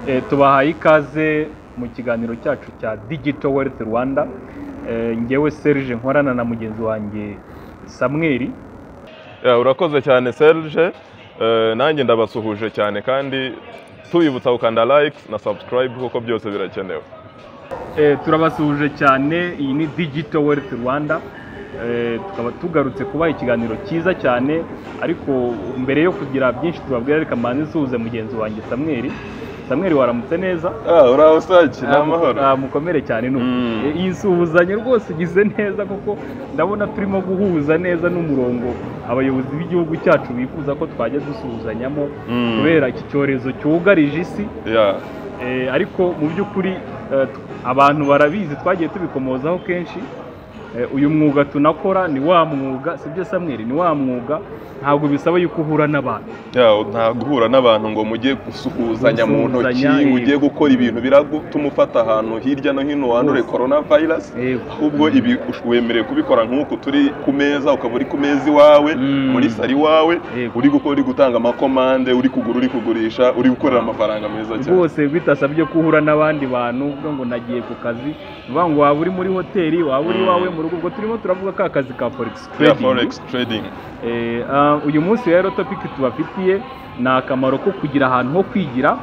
Eh, tubahaye ikaze mu kiganiro cyacu cya Digital Wealth Rwanda Eh, ngewe Serge nkorana na mugenzi wanjye Samuel Ya, urakoze cyane Serge Eh, nanjye ndabasuhuje cyane kandi tubibutsa gukanda like na subscribe kuko byose birakenewe Eh, turabasuhuje cyane iyi ni Digital Wealth Rwanda Eh, tukaba tugarutse kubaha ikiganiro cyiza cyane ariko mbere yo kugira byinshi tubabwira reka mbanze nsuhuze mugenzi wanjye Samuel Samuel waramutse neza uraho saki ni amahoro Ah, mukomere cyane n'ubu Mm. Eh, iyi suhuzanya rwose igize neza kuko ndabona turimo guhuza neza n'umurongo abayobozi b'igihugu cyacu bifuza ko twajya dusuhuzanyamo Mm. kubera iki cyorezo cyugarije isi Ya, Eh, ariko mu by'ukuri eh, t- abantu barabizi twagiye tubikomozaho kenshi Eh, uyu mwuga tunakora ni wa mwuga sibyo samweri ni wa mwuga ntabwo bisaba yuko uhura n'abantu ya, nta guhura n'abantu ngo mujye gusuhuzanya mu ntoki Gusuhuzanya, mujye gukora ibintu biragutuma ufata ahantu hirya no hino wandure Hose. corona virus Yego. ahubwo ibi ush- wemerewe kubikora nk'uku turi ku meza ukaba uri ku meza iwawe Mm. muri sari iwawe Yego. uri gukora uri gutanga amakomande uri kugura uri kugurisha uri gukorera amafaranga meza cyane rwose bitasabye ko uhura n'abandi bantu uvuga ngo nagiye ku kazi ni ukuvuga ngo waba uri muri hoteli waba uri Mm. iwawe mu rugo ubwo turimo turavuga ka kazi ka forex Ya trading forex trading Eh, ah, uyu munsi rero topiki tubafitiye ni akamaro ko kugira ahantu ho kwigira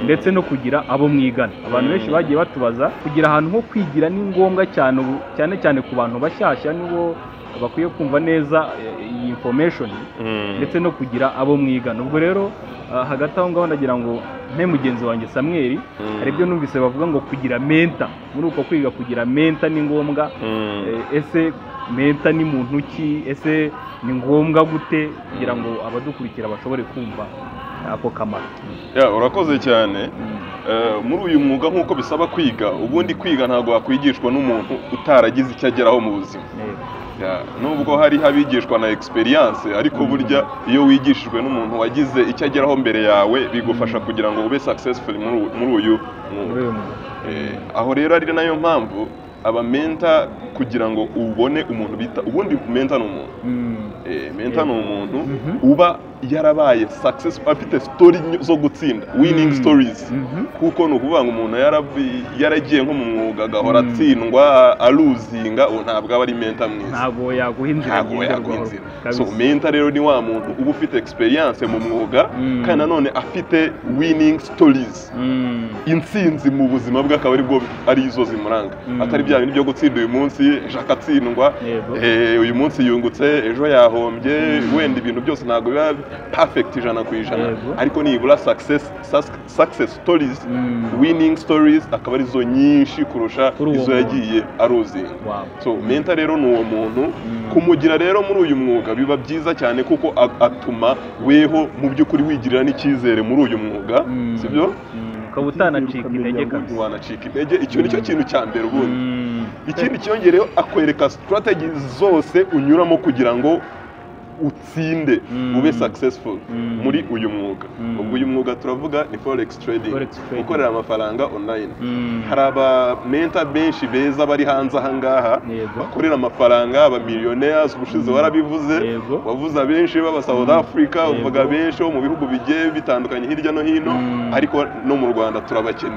ndetse no kugira abo mwigana abantu Mm. benshi bagiye batubaza kugira ahantu ho kwigira ni ngombwa cyane ubu- cyane cyane ku bantu bashyashya nibo bakwiye kumva neza eh, iyi information Mm. ndetse no kugira abo mwigana ubwo rero ah, hagati aho ngaho ndagira ngo mpe mugenzi wanjye Samuel Mm. hari ibyo numvise bavuga ngo kugira menta muri uko kwiga kugira menta ni ngombwa Mm. Eh, ese menta ni muntu ki ese ni ngombwa gute kugira ngo abadukurikira bashobore kumva ako kamaro Ya, urakoze cyane Eh, muri uyu mwuga nk'uko bisaba kwiga ubundi kwiga ntabwo wakwigishwa n'umuntu utaragize icyo ageraho mu buzima Yego. Ya, nubwo hari abigishwa na experience ariko Mm. burya iyo wigishijwe n'umuntu wagize icyo ageraho mbere yawe bigufasha kugira ngo ube successful muri uyu- muri uyu mwuga Muri uyu mwuga. Eh, aho rero ari nayo mpamvu abamenta kugira ngo ubone umuntu bita ubundi menta ni umuntu Mm. Eh, menta ni umuntu Mhm. uba yarabaye successful afite story nyo- zo gutsinda winning Mm. stories Mhm. kuko ni ukuvuga ngo umuntu yarabi- yaragiye nko mu mwuga agahora Mm. atsindwa aruzinga uwo ntabwo aba ari menta mwiza ntabwo yaguha inzira ntabwo ngenderwaho. yaguha inzira Kabisa. so menta rero ni wa muntu uba ufite experience mu mwuga Mm. kandi nanone afite winning stories Mm. intsinzi mu buzima bwe akaba aribwo ari izo zimuranga Mm. atari bya bintu byo gutsinda uyu munsi ejo akatsindwa Yego. Eh, uyu munsi yungutse ejo yahombye Mm. wenda ibintu byose ntabwo biba perfect ijana ku ijana Yego. ariko nibura success, sus- success stories Mm. winning stories akaba arizo nyinshi kurusha Kuri uwo izo muntu. yagiye aruzinga Wow. so menta rero ni uwo muntu Mm. kumugira rero muri uyu mwuga biba byiza cyane kuko a- atuma weho mu by'ukuri wigirira n'icyizere muri uyu mwuga Mm. sibyo Mm. ukaba utanacika intege ubundi kabisa wanacika intege icyo nicyo Mm. kintu cya mbere ubundi Mm. ikindi cyongereho akwereka strategy zose unyuramo kugira ngo utsinde Mm. ube successful Mm. muri uyu mwuga Mm. ubwo uyu mwuga turavuga ni forex trading Forex trading. gukorera amafaranga online Mm. hari abamenta benshi beza bari hanze ahangaha Yego. bakorera amafaranga abamillionaires ubushize Mm. warabivuze Yego. wavuze abenshi b'aba South Africa Yego. uvuga benshi bo mu bihugu bigiye bitandukanye hirya no hino Mm. ariko no mu Rwanda turabakeneye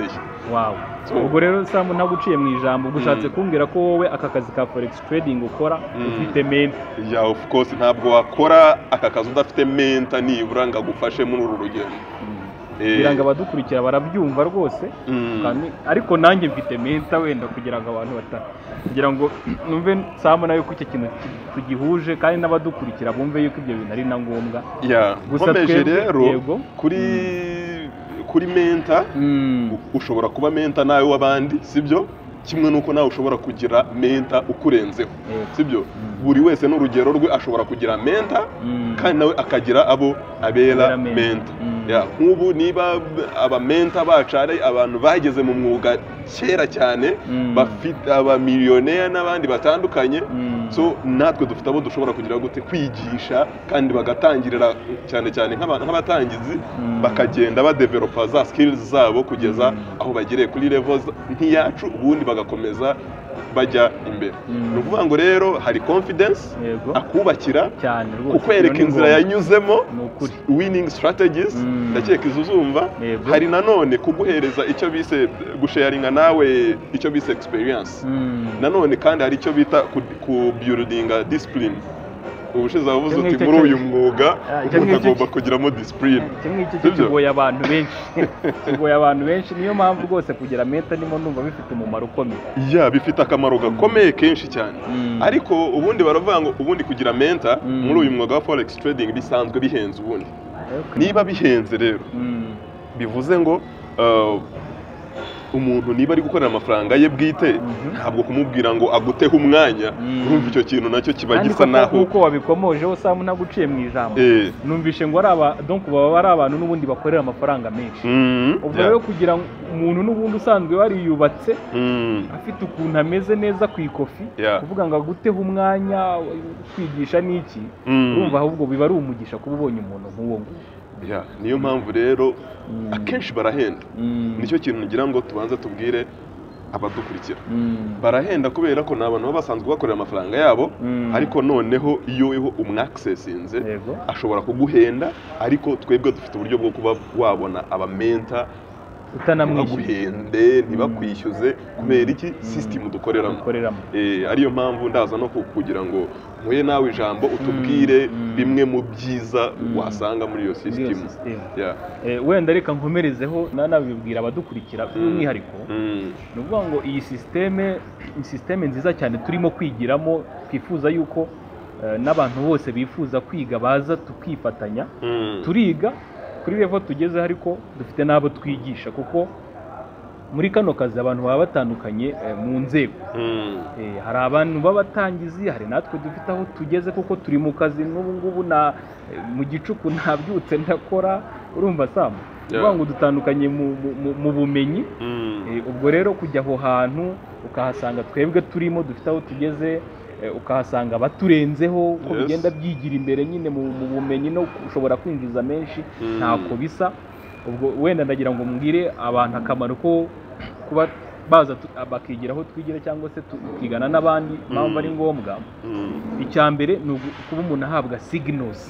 Wow. So- ubwo rero samu naguciye mu ijambo ubwo ushatse Mm. kumbwira ko wowe aka kazi ka forex trading ukora Mm. ufite menta ya of course ntabwo wakora aka kazi udafite menta nibura ngo agufashe muri uru rugendo Eh, kugira ngo abadukurikira barabyumva rwose mm, Kandi- ariko nanjye mfite menta wenda kugira ngo abantu bata kugira ngo numve samu nayo ko icyo kintu tu- tugihuje kandi n'abadukurikira bumve yuko ibyo bintu ari na ngombwa ya gusa nkomeje twebwe- rero yego. kuri kuri menta u- ushobora kuba menta nawe w'abandi sibyo kimwe n'uko nawe ushobora kugira menta ukurenzeho Yego. sibyo Mm. buri wese n'urugero rwe ashobora kugira menta Mm. kandi nawe akagira abo abera Abera menta. menta Mm. Ya, nk'ubu niba abamenta bacu ari abantu bageze mu mwuga kera cyane Mm. bafite abamiliyoneri n'abandi batandukanye Mm. so natwe dufite abo dushobora kugira gute kwigisha kandi bagatangirira cyane cyane nk'aba- nk'abatangizi Mm. bakagenda badevelopa za skills zabo kugeza Mm. aho bagere kuri level za- nk'iyacu ubundi bagakomeza bajya imbere Mm. ni ukuvuga ngo rero hari confidence yego akubakira cyane rwose ukwereka iyo ni inzira ngombwa. yanyuzemo ni ukuri winning strategies Mm. ndakeka izo uzumva Yego. hari nanone kuguhereza icyo bise gusharinga nawe icyo bise experience Mm. nanone kandi hari icyo bita ku, ku building discipline ubushize wavuze Icyo uti ngicyo muri cyo- uyu mwuga Ah, icyo umuntu ngicyo agomba cyo- kugiramo discipline kimwe icyo cyo Sibyo? kigoye abantu benshi kigoye abantu benshi niyo mpamvu rwose kugira menta ndimo numva bifite umumaro ukomeye ya bifite akamaro gakomeye kenshi cyane Mm. ariko ubundi baravuga ngo ubundi kugira menta Mm. muri uyu mwuga wa forex trading bisanzwe bihenze ubundi Ariko- niba bihenze rero Mm. bivuze ngo uh, umuntu niba ari gukorera amafaranga ye bwite Mhm. ntabwo kumubwira ngo aguteho umwanya Mm. urumva icyo kintu nacyo kiba kandi gisa koko naho nk'uko wabikomojeho samu ntaguciye mu ijambo Eh, numvishe ngo ari aba donc baba ari abantu n'ubundi bakorera amafaranga menshi mm, ubwo yeah, rero kugira ngo umuntu n'ubundi usanzwe wariyubatse mm, afite ukuntu ameze neza ku ikofi Yeah. kuvuga ngo aguteho umwanya kwigisha n'iki mm, urumva ahubwo biba ari umugisha kuba ubonye umuntu nk'uwo nguwo yeah. niyo mpamvu rero Mm. akenshi barahenda Mm. nicyo kintu ngira ngo tubanze tubwire abadukurikira Mm. barahenda kubera ko ni abantu baba basanzwe bakorera amafaranga yabo Mm. ariko noneho iyo weho umwakisesinze yego ashobora kuguhenda ariko twebwe dufite uburyo bwo kuba wabona abamenta utanamwishyuye ntibaguhende ntibakwishyuze kubera iki sisitemu dukoreramo ukoreramo Eh, ariyo mpamvu ndaza no ku- kugira ngo mpuye nawe ijambo utubwire mm. bimwe mu byiza Mm. wasanga muri iyo muri iyo sisitemu sisitemu Yeah. Eh, wenda reka nkomerezeho nanabibwira abadukurikira by'umwihariko Mm. ni ukuvuga ngo iyi sisiteme ni sisiteme nziza cyane turimo kwigiramo twifuza yuko eh, n'abantu bose bifuza kwiga baza tukifatanya Mm. turiga kuri revo tugezeho ariko dufite n'abo twigisha kuko muri kano kazi abantu baba batandukanye eh, mu nzego Mm. Eh, hari abantu b'abatangizi hari natwe dufite aho tugeze kuko turi mu kazi n'ubu ngubu na eh, mu gicuku ntabyutse ndakora urumva samu Yeah. yeah. ngo dutandukanye mu, mu- mu, mu bumenyi Mm. Eh, ubwo rero kujya aho hantu ukahasanga twebwe turimo dufite aho tugeze eh, ukahasanga abaturenzeho uko Yes. bigenda byigira imbere nyine mu mu bumenyi no ushobora kwinjiza menshi Mm. ntako bisa ubwo wenda ndagira ngo mbwire abantu akamaro ko kuba baza tu- bakigira aho twigira cyangwa se tukigana n'abandi impamvu ari ngombwa Mm. icya mbere ni ugu- kuba umuntu ahabwa signals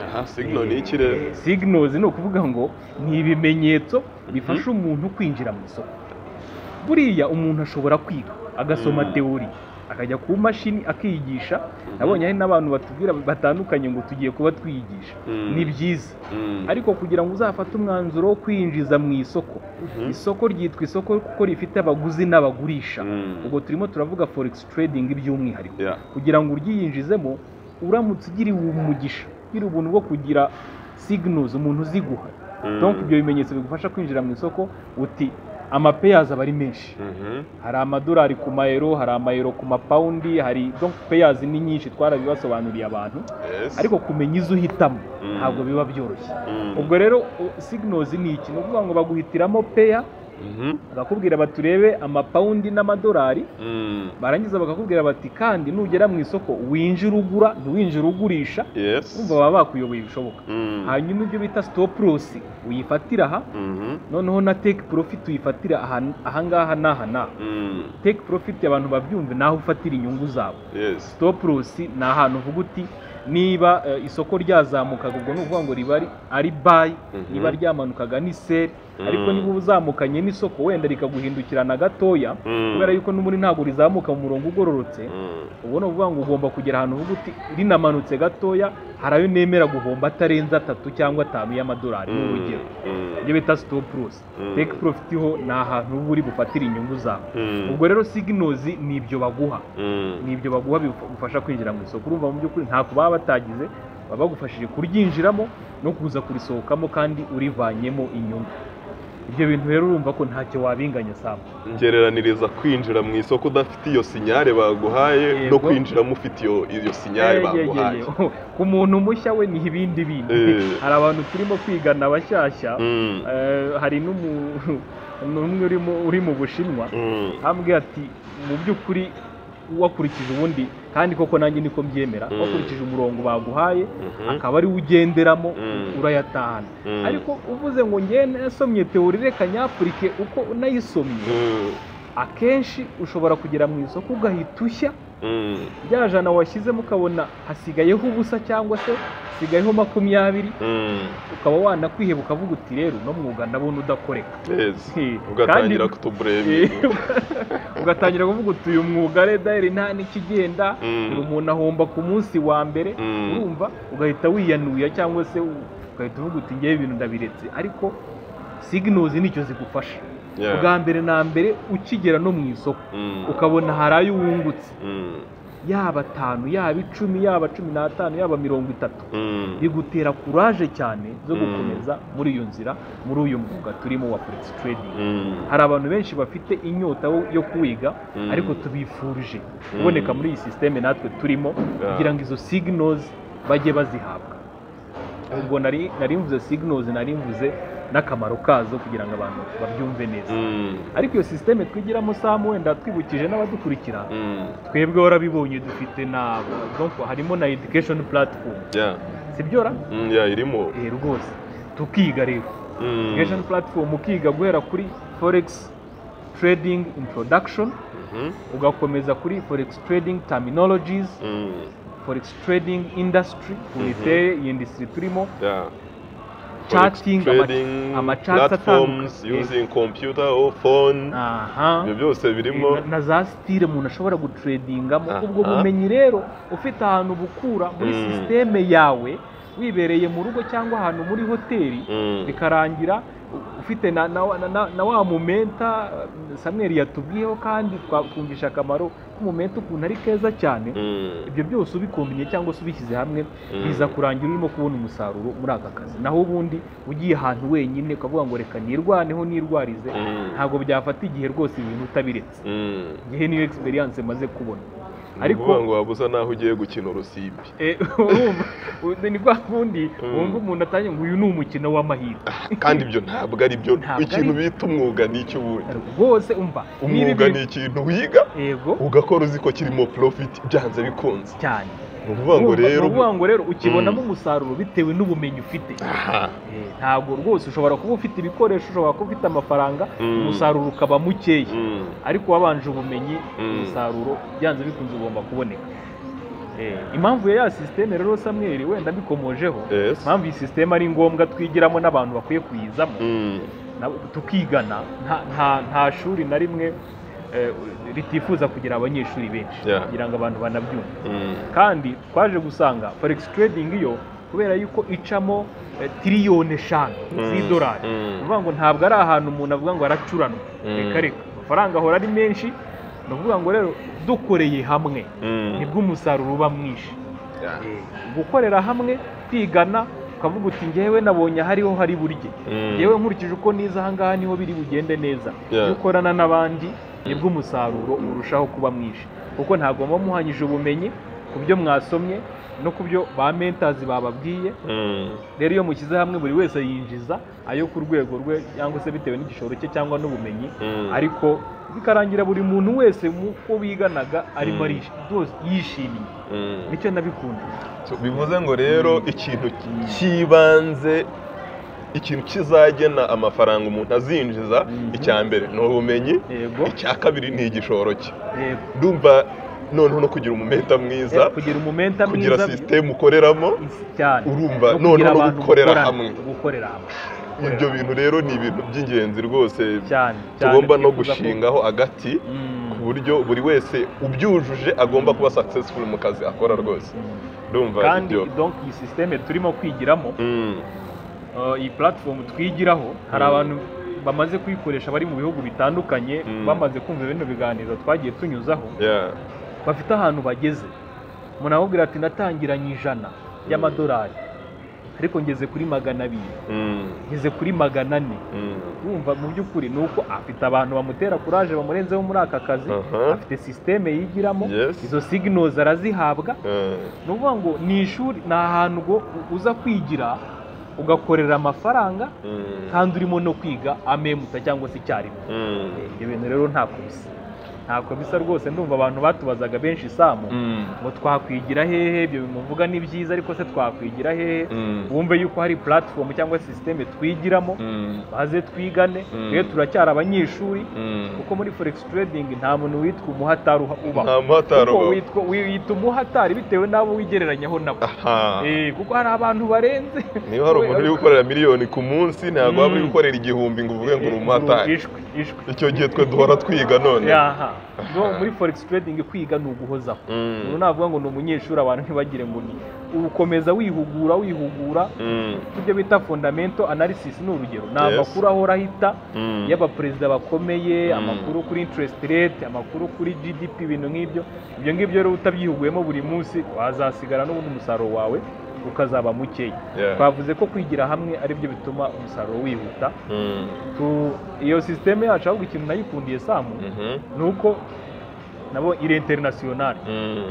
aha signal ni iki rero signals ni ukuvuga ngo ni ibimenyetso bifasha umuntu kwinjira mu isoko buriya umuntu ashobora kwiga agasoma Mm. teori akajya ku mashini akiyigisha Mhm. nabonye hari n'abantu batubwira batandukanye ngo tugiye kuba twiyigisha Mm. ni byiza Mm. ariko kugira ngo uzafate umwanzuro wo kwinjiza mu isoko Mhm. isoko ryitwa isoko kuko rifite abaguzi n'abagurisha Mm. ubwo turimo turavuga forex trading by'umwihariko Yeah. kugira ngo uryiyinjizemo uramutse ugiriwe umugisha ugira ubuntu bwo kugira signals umuntu uziguha Mm. donc ibyo bimenyetso bigufasha kwinjira mu isoko uti amapeyazi aba ari menshi Mhm. hari amadolari ku mayero hari amayero ku mapawundi hari donc peyazi ni nyinshi twarabibasobanuriye abantu Yes. ariko kumenya izo uhitamo Mm. ntabwo biba byoroshye Mm. ubwo rero u- signals ni iki ni ukuvuga ngo baguhitiramo peya Mhm. bakakubwira baturebe amapawundi n'amadolari Mm. barangiza bakakubwira bati kandi nugera mu isoko winjira ugura ntiwinjira ugurisha Yes. urumva baba bakuyoboye ibishoboka Mm. hanyuma ibyo bita stop loss uyifatira aha Mhm. noneho na take profit uyifatira aha- ahangaha n'aha n'aha Mm. take profit abantu babyumve naho ufatira inyungu zabo Yes. stop loss ni ahantu uvuga uti niba eh, isoko ryazamukaga ubwo ni ukuvuga ngo riba ari- ari buy Mhm. niba ryamanukaga ni sell Mm. ariko niba uba uzamukanye n'isoko wenda rikaguhindukirana gatoya Mm. kubera yuko n'ubundi ntabwo rizamuka mu murongo ugororotse Mm. ubu ni ukuvuga ngo ugomba kugera ahantu uvuga uti rinamanutse gatoya hari ayo nemera guhomba atarenze atatu cyangwa atanu y'amadolari ni urugero Mm. ibyo bita stop loss Mm. take profit ho ni ahantu uba uri bufatire inyungu zawe Mm. ubwo rero signals ni ibyo baguha Mm. ni ibyo baguha bigufasha kwinjira mu isoko urumva mu by'ukuri ntako baba batagize baba bagufashije kuryinjiramo no kuza kurisohokamo kandi urivanyemo inyungu ibyo bintu rero urumva ko ntacyo wabinganya samba ngereraniriza kwinjira mu isoko udafite iyo sinyare baguhaye no Yego. kwinjiramo ufite iyo iyo sinyare baguhaye ku muntu mushya we ni ibindi bintu Eh. hari abantu turimo kwigana bashyashya Mm, Eh, hari n'umu- n'umwe urimo uri mu bushinwa mm, ambwira ati mu by'ukuri wakurikije ubundi kandi koko nanjye niko mbyemera Mm. wakurikije umurongo baguhaye mhm, akaba ari wo ugenderamo Mm. urayatahana mm, ariko uvuze ngo njye nasomye teori reka nyapurike uko unayisomye mm, akenshi ushobora kugera mu isoko ugahita ushya mm, rya jana washyizemo ukabona hasigayeho ubusa cyangwa se hasigayeho makumyabiri mm, ukaba wanakwiheba ukavuga uti rero uno mwuga ndabona udakoreka yes. Eh, ugatangira kandi- kutuburemera ugatangira kuvuga uti uyu mwuga re dayari nta n'ikigenda buri umuntu ahomba ku munsi wa mbere Mm. urumva ugahita wiyanuya cyangwa se u- ugahita uvuga uti ngewe ibintu ndabiretse ariko siginozi nicyo zigufasha ubwa mbere na mbere ukigera no mu isoko ukabona hari ayo wungutse yaba atanu yaba icumi yaba cumi n'atanu yaba mirongo itatu bigutera kuraje cyane zo Mm. gukomeza muri iyo nzira muri uyu mwuga turimo wa forex trading hari abantu benshi bafite inyota yo- yo kuwiga Mm. ariko tubifurije kuboneka muri iyi sisiteme natwe turimo kugira ngo izo signals bajye bazihabwa ubwo nari nari mvuze signals nari mvuze n'akamaro kazo kugira ngo abantu babyumve neza ariko iyo sisiteme twigiramo samu wenda twibukije n'abadukurikira twebwe warabibonye dufite nabo donc harimo na education platform sibyo ra irimo eh rwose tukiga rero Mm, education platform ukiga guhera kuri forex trading introduction mhm, ugakomeza kuri forex trading terminologies mm, forex trading industry unite iyi industry turimo yeah. Charting, Forex trading ama- ama charts platforms atandukanye. using computer or phone aha ibyo byose birimo Eh, na- na za stile umuntu ashobora gutredingamo Aha. ubwo bumenyi rero ufite ahantu bukura muri Mm. sisiteme yawe wibereye mu rugo cyangwa ahantu muri hoteli Mm, bikarangira u- ufite na, na, wa- na, na, na wa mumenta eh, Samuel yatubwiyeho kandi twakumvisha akamaro k'umumenta ukuntu ari keza cyane mm, ibyo byose ubikombinye cyangwa se ubishyize hamwe Mm. biza kurangira urimo kubona umusaruro muri aka kazi naho ubundi ugiye ahantu wenyine ukavuga ngo reka nirwaneho nirwarize Mm. ntabwo byafata igihe rwose ibintu utabiretse mm. ngewe niyo egisperiyanse maze kubona Ni ariko ukuvuga ngo waba usa n'aho ugiye gukina urusimbi eh, urumva u- ni bwa kundi Mm. wumva umuntu atangiye ngo uyu ni umukino w'amahirwe kandi ibyo ntabwo ari byo Ntabwo ari ikintu byo. bita umwuga ni iki ubundi rwose umva niba umwuga ni ibintu- ikintu wiga yego ugakora uzi ko kirimo profit byanze bikunze cyane ni ukuvuga ngo Urumva, ni rero ukuvuga ngo rero ukibonamo Mm. umusaruro bitewe n'ubumenyi ufite aha Eh, ntabwo rwose ushobora kuba ufite ibikoresho ushobora kuba ufite amafaranga Mm. umusaruro ukaba mukeya Mm, ariko wabanje ubumenyi Mm. umusaruro byanze bikunze ugomba kuboneka Eh, impamvu ya ya sisiteme rero Samuel wenda mbikomojeho yes impamvu iyi sisiteme ari ngombwa twigiramo n'abantu bakwiye kuyizamo Mm, na- tukigana nta- nta- nta shuri na rimwe eh, ritifuza kugira abanyeshuri benshi Yeah. kugira ngo abantu banabyumve mm, kandi twaje gusanga forex trading iyo kubera yuko icamo eh, tiriyoni eshanu Mm, z'idolari mm. ni ukuvuga ngo ntabwo ari ahantu umuntu avuga ngo aracuranwa Mm. reka reka amafaranga ahora ari menshi ni ukuvuga ngo rero dukoreye hamwe mm, nibwo umusaruro uba mwinshi yeah. gukorera hamwe twigana ukavuga uti ngewe nabonye hariho hari burye Mm. yewe nkurikije uko niza aha ngaha niho biri bugende neza Yeah. iyo ukorana n'abandi nibwo umusaruro urushaho kuba mwinshi kuko ntabwo muba muhanyije ubumenyi ku byo mwasomye no ku byo ba mentazi bababwiye Mm, rero iyo mushyize hamwe buri wese yinjiza ayo ku rwego rwe cyangwa se bitewe n'igishoro cye cyangwa n'ubumenyi mm. ariko bikarangira buri muntu wese uko biganaga arimo Mm. arishi- rwose yishimye Mm. nicyo nabikunze So, bivuze ngo rero ikintu cy'ibanze ikintu kizagena amafaranga umuntu azinjiza Mhm. icya mbere ni ubumenyi yego icya kabiri ni igishoro cye yego ndumva noneho no kugira umumenta mwiza Eh, kugira umumenta kugira mwiza sisiteme ukoreramo isi cyane urumva no noneho kugira no abantu gukorera gukorana, hamwe gukorera hamwe ibyo bintu rero ni ibintu by'ingenzi rwose cyane cyane tugomba no twifuza ko- gushingaho agati Mm, ku buryo buri wese ubyujuje agomba kuba successful mu kazi akora rwose mm. ndumva kandi ibyo donc iyi sisiteme turimo kwigiramo Mm, eh, iyi platform twigiraho hari Mm. abantu bamaze kuyikoresha bari mu bihugu bitandukanye Mm. bamaze kumva bino biganiro twagiye tunyuzaho yeah. bafite ahantu bageze umuntu aramubwira ati natangiranye ijana y'amadolari ariko ngeze kuri magana abiri Mm, ngeze kuri magana ane mm, wumva mu by'ukuri ni uko afite abantu bamutera kuraje bamurenzeho muri aka kazi Aha. afite sisiteme yigiramo Yes. izo signals arazihabwa eh, ni ukuvuga ngo ni ishuri ni ahantu ngo uza kwigira ugakorera amafaranga mm, kandi urimo no kwiga amemuta cyangwa se icyarimwe mm, ibyo bintu rero nta kubisa nta kubisa rwose ndumva abantu batubazaga benshi isamu mm, ngo twakwigira hehe ibyo bimuvuga ni byiza ariko se twakwigira hehe mm, wumve yuko hari platform cyangwa sisiteme twigiramo mm, maze twigane Mm. twe turacyari abanyeshuri mm. kuko muri forex trading nta muntu witwa umuhatari uha- ubaho nta matara kuko ubaho. witwa wiyita umuhatari bitewe n'abo wigereranyaho nabo aha Eh, kuko hari abantu barenze niba hari umuntu uri gukorera miliyoni ku munsi ntabwo waba uri Mm. gukorera igihumbi ngo uvuge ngo uri umumotari ishwe ishwe icyo gihe twe duhora twiga none yaha no muri forex trading kwiga ni uguhozaho Mm, ubu navuga ngo ni umunyeshuri abantu ntibagire ngo ni ukomeza wihugura wihugura mm, ibyo bita fundamento analysis ni urugero ni Yes. amakuru ahora ahita mm, y'abaperezida bakomeye Mm. amakuru kuri interest rate amakuru kuri gdp ibintu nk'ibyo ibyo ngibyo rero utabyihuguyemo buri munsi wazasigara n'ubundi umusaruro wawe ukazaba mukeya yeah, twavuze ko kwigira hamwe aribyo bituma umusaruro wihuta mm, Tu- iyo sisiteme yacu ahubwo ikintu nayikundiye samu mhm, ni uko nabo iri interinasiyonari mm,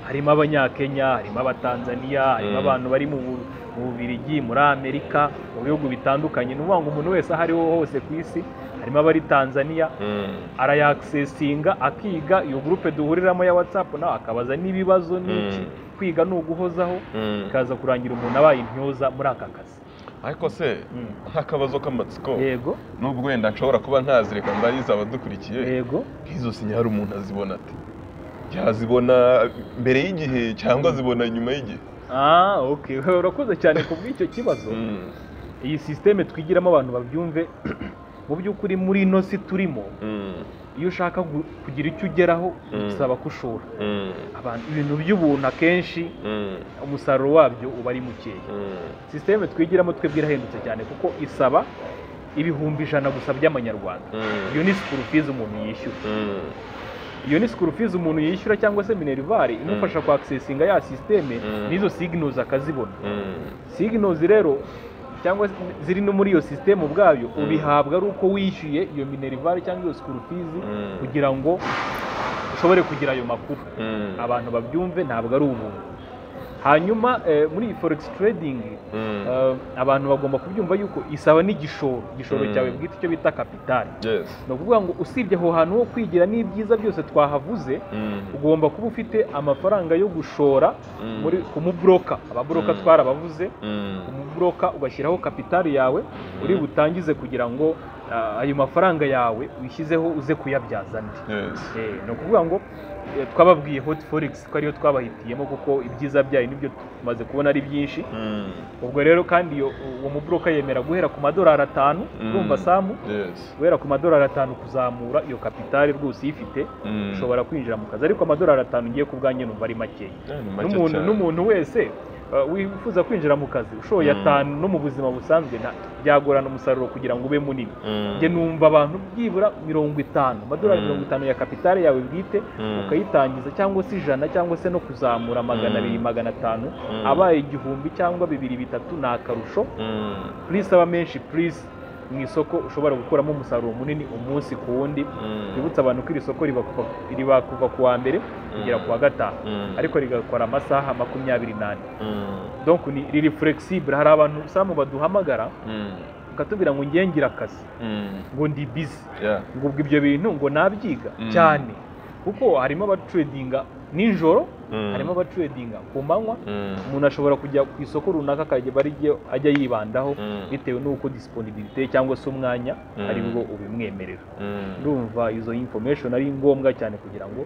harimo abanyakenya harimo abatanzaniya harimo Mm. abantu bari mu Bu- mu bubirigi muri amerika mu bihugu bitandukanye ni ukuvuga ngo umuntu wese aho ariho hose ku isi harimo abari tanzaniya mm, arayakisesinga akiga iyo gurupe duhuriramo ya watsapu nawe akabaza n'ibibazo n'iki Mm. kwiga ni uguhozaho mm. ikaza kurangira umuntu abaye intyoza muri aka kazi ariko se Mm. nk'akabazo k'amatsiko yego nubwo wenda nshobora kuba ntazi reka ndayizi abadukurikiye yego nk'izo sinya hari umuntu azibona ate yazibona mbere y'igihe cyangwa azibona nyuma y'igihe ah ok urakoze cyane ku bw'icyo kibazo Mm, iyi sisiteme twigiramo abantu babyumve mu by'ukuri muri ino si turimo mm, iyo ushaka gu- kugira icyo ugeraho Mm. bisaba ko ushora mm, abantu ibintu by'ubuntu akenshi mm, umusaruro wabyo uba ari mukeya mm. sisiteme twigiramo twebwe irahendutse cyane kuko isaba ibihumbi ijana gusa by'amanyarwanda iyo ni sikuru fizi umuntu yishyura iyo ni sikuru fizi umuntu yishyura cyangwa se minerivare imufasha kwakisesinga ya sisiteme Mm. n'izo siginozi akazibona siginozi rero cyangwa se ziri no muri iyo sisiteme ubwayo Mm. ubihabwa ari uko wishyuye iyo minerivare cyangwa iyo sikuru fizi kugira ngo ushobore kugira ayo makuru abantu babyumve ntabwo ari ubuntu hanyuma eh, muri iyi forex trading eh, abantu bagomba kubyumva yuko isaba n'igishoro igishoro Mm. cyawe bwite icyo bita kapitali ni ukuvuga ngo usibye aho hantu ho kwigira n'ibyiza byose twahavuze ugomba kuba ufite amafaranga yo gushora muri ku mubroka ababroka Mm. twarabavuze umubroka ugashyiraho kapitali yawe uri butangize kugira ngo ah, ayo mafaranga yawe wishyizeho uze kuyabyaza andi Eh, ni ukuvuga ngo eh, twababwiye hot forex ko ariyo twabahitiyemo kuko ibyiza byayo nibyo tumaze kubona ari byinshi ubwo rero kandi iyo uwo mubroka yemera guhera ku madolari atanu Mm. urumva samu guhera ku madolari atanu kuzamura iyo kapitali rwose uyifite ushobora kwinjira mu kazi ariko amadolari atanu ugiye ku bwanjye numva ari makeya n'umuntu n'umuntu wese uh, wifuza kwinjira mu kazi ushoboye Mm. atanu no mu buzima busanzwe nta- byagorana umusaruro kugira ngo ube munini njye numva abantu byibura mirongo itanu amadolari Mm. mirongo itanu ya kapitali yawe bwite Mm. ukayitangiza cyangwa se ijana cyangwa se no kuzamura magana Mm. abiri magana atanu Mm. abaye igihumbi cyangwa bibiri bitatu ni akarusho purisi aba menshi purisi mu isoko ushobora gukuramo umusaruro munini umunsi ku wundi twibutse abantu ko iri soko riba kuva- riba kuva ku wa mbere kugera ku wa gatanu ariko rigakora amasaha makumyabiri n'ane donc ni riri flexible hari abantu samu baduhamagara bakatubwira ngo ngiye ngira akazi ngo ndi busy ngo ubwo ibyo bintu ngo nabyiga Mm. cyane kuko harimo abatredinga nijoro harimo abatredinga ku manywa umuntu ashobora kujya ku isoko runaka akajya aba ari ryo ajya yibandaho bitewe n'uko disponibilite cyangwa se umwanya Mm. ari bwo ubimwemerera ndumva izo information ari ngombwa cyane kugira ngo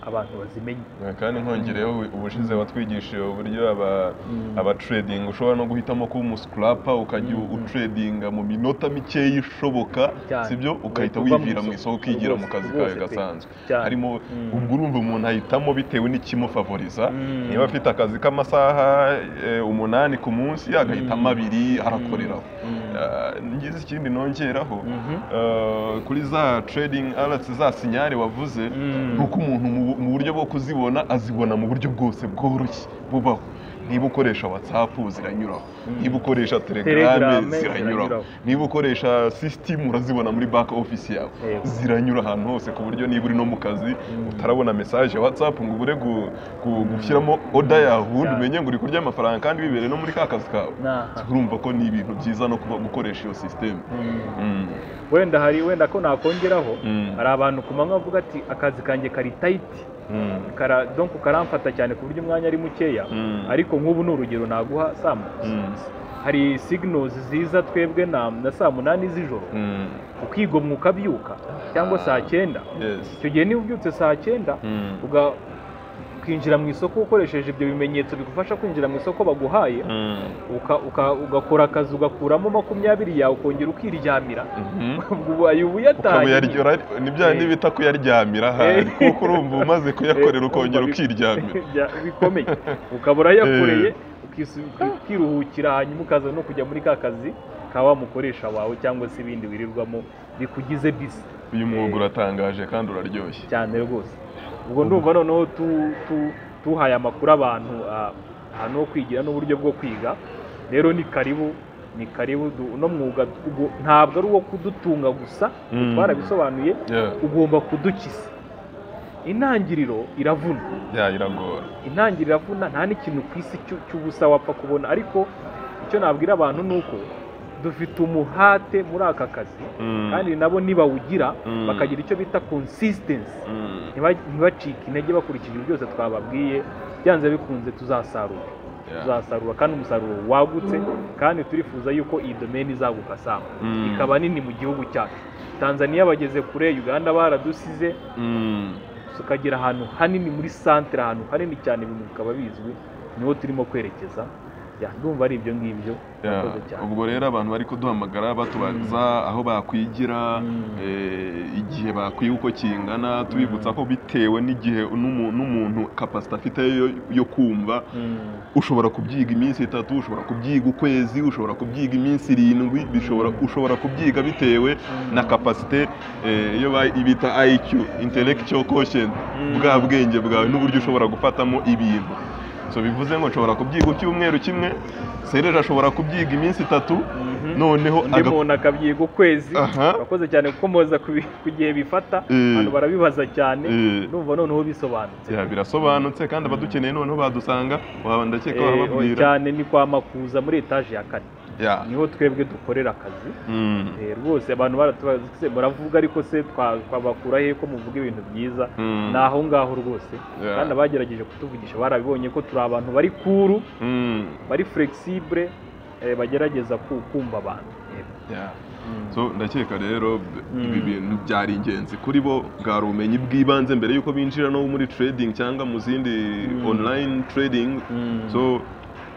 abantu bazimenye kandi nkongereho ubushize watwigishije uburyo aba Mm. abatredinga ushobora no guhitamo kuba umusikurapa ukajya Mm. utredinga mu minota mikeya ishoboka Cyane. sibyo ukahita Uva mu wivira mu isoko. isoko ukigira mu Rwose, kazi kawe rwose pe. gasanzwe Cyane. harimo Mm. ubwo urumva umuntu ahitamo bitewe n'ikimufavoriza Mm. niba afite akazi k'amasaha eh, umunani ku munsi agahitamo Mm. abiri arakoreraho Mm. Ah, ngize ikindi nongeraho Mhm. eh, kuri za trading alerts za sinyari wavuze Mm. ni uko umuntu mu- mu buryo bwo kuzibona azibona mu buryo bwose bworoshye bubaho niba ukoresha watsapu ziranyuraho niba ukoresha Telegram telegram ziranyuraho. ziranyuraho niba ukoresha sisitemu urazibona muri back office yawe Yego. ziranyura ahantu hose ku buryo niba uri no mu kazi utarabona mesaje watsapu ngo ubure gu- gu- gushyiramo oda yawe Ya. umenye ngo uri kurya amafaranga kandi bibereye no muri ka kazi kawe Aha. urumva ko ni ibintu byiza no kuba gukoresha iyo sisitemu Mm. wenda hari wenda ko nakongeraho Mm. hari abantu ku manywa bavuga ati akazi kanjye kari tayiti kara donko karamfata cyane ku buryo umwanya ari mukeya Mm. ariko nk'ubu ni urugero naguha saa mu- hari signals ziza twebwe na na saa munani z'ijoro ukigomwa ukabyuka cyangwa saa cyenda icyo gihe niba ubyutse saa cyenda uga- ukinjira mu isoko ukoresheje ibyo bimenyetso bigufasha kwinjira mu isoko baguhaye uka- uka- ugakora akazi ugakuramo makumyabiri yawe ukongera ukiryamira ubwo ubaye ubuyatanye ukabuyaryora ni bya Eh. ntibita kuyaryamira Eh. hari kuko urumva umaze kuyakorera Eh, ukongera urumva bi- ukiryamira bya- bikomeye ukaba urayakoreye ukisu- uki- ukiruhukira hanyuma ukaza no kujya muri ka kazi ka wa mukoresha wawe cyangwa se ibindi wirirwamo bikugize bisi uyu mwuga uratangaje kandi uraryoshye cyane rwose ubwo ndumva noneho tu- tu- tuhaye amakuru abantu ah, ahantu ho kwigira n'uburyo bwo kwiga rero ni karibu ni karibu du- uno mwuga ubwo ntabwo ari uwo kudutunga gusa Mm. twarabisobanuye Yeah, ugomba kudukiza intangiriro iravuna yeah, iragora intangiriro iravuna nta n'ikintu ku isi cy'u- cy'ubusa wapfa kubona ariko icyo nabwira abantu ni uko dufite umuhate muri aka kazi Mm. kandi nabo nibawugira Mm. bakagira icyo bita consistency Mm. ntiba- ntibacike intege bakurikije ibyo byose twababwiye byanze bikunze tuzasarura Yeah. tuzasarura kandi umusaruro wagutse kandi turifuza yuko iyi domeni izaguka sama Mm. ikaba nini mu gihugu cyacu tanzania bageze kure uganda baradusize Mm. tukagera ahantu hanini muri santere ahantu hanini cyane ibintu bikaba bizwi niho turimo kwerekeza Ya, ndumva ari ibyo ngibyo Yeah. Murakoze cyane. ubwo rero abantu bari kuduhamagara batubaza aho bakwigira Mm. eh, igihe bakwiga uko kingana tubibutsa ko bitewe n'igihe n'umu- n'umuntu kapasite afite yo- yo kumva Mm. ushobora kubyiga iminsi itatu ushobora kubyiga ukwezi ushobora kubyiga iminsi irindwi bishobora ushobora kubyiga bitewe na kapasite eh, iyo ba- ibita IQ intellectual quotient Mm. bwa bwenge bwawe n'uburyo ushobora gufatamo ibintu so bivuze ngo nshobora kubyiga icyumweru kimwe sereje ashobora kubyiga iminsi itatu Mhm. noneho undi aga- muntu akabyiga ukwezi Aha. urakoze cyane kuko muza kubi- ku gihe bifata Eh. abantu barabibaza cyane Eh. numva noneho bisobanutse Ya, birasobanutse kandi abadukeneye noneho badusanga waba ndakeka Eh, wahababwira cyane ni kwa makuza muri etaje ya kane Ya. niho twebwe dukorera akazi Mm. Eh, rwose abantu baratubaza "Se, muravuga ariko se twa- twabakura he ko muvuga ibintu byiza Mm. ni aho ngaho rwose Yeah. kandi abagerageje kutuvugisha barabibonye ko turi abantu bari kuru Mm. bari flexible eh, bagerageza ku- kumva abantu Yego. Ya. Mm. so ndakeka rero Mm. ibi bintu byari ingenzi kuri bo bwari ubumenyi bw'ibanze mbere y'uko binjira no muri trading cyangwa mu zindi Mm. online trading Mm. so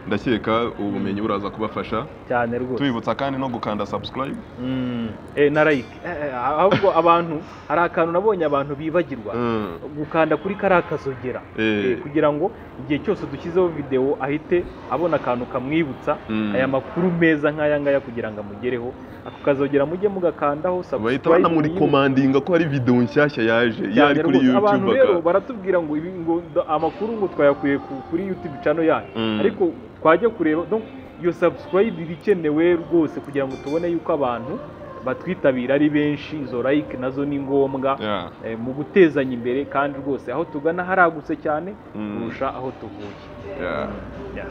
ndakeka ubumenyi buraza kubafasha cyane rwose tubibutsa kandi no gukanda subscribe Mm. Eh, na like Eh, eh, ahubwo abantu hari akantu nabonye abantu bibagirwa Mm. gukanda kuri kariya kazogera Eh. Eh, kugira ngo igihe cyose dushyizeho videwo ahite abona akantu kamwibutsa Mm. aya makuru meza nk'aya ngaya kugira ngo amugereho ako kazogera mujye mugakandaho bahita banamurikomandinga ko hari videwo nshyashya yaje iyo ari kuri rwose abantu youtube rero aka- baratubwira ngo ibi ngo ndo- amakuru ngo twayakuye ku- kuri youtube cano yayo Mm. ariko twajya kureba donc iyo subscribe iba ikenewe rwose kugira ngo tubone yuko abantu batwitabira ari benshi izo like nazo ni ngombwa Ya. eh, mu gutezanya imbere kandi rwose aho tugana haragutse cyane Mm. kurusha aho tuvuye Ya. Yeah.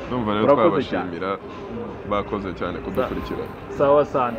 ndumva rero Murakoze cyane. twabashimira bakoze cyane kudukurikirana sawa sana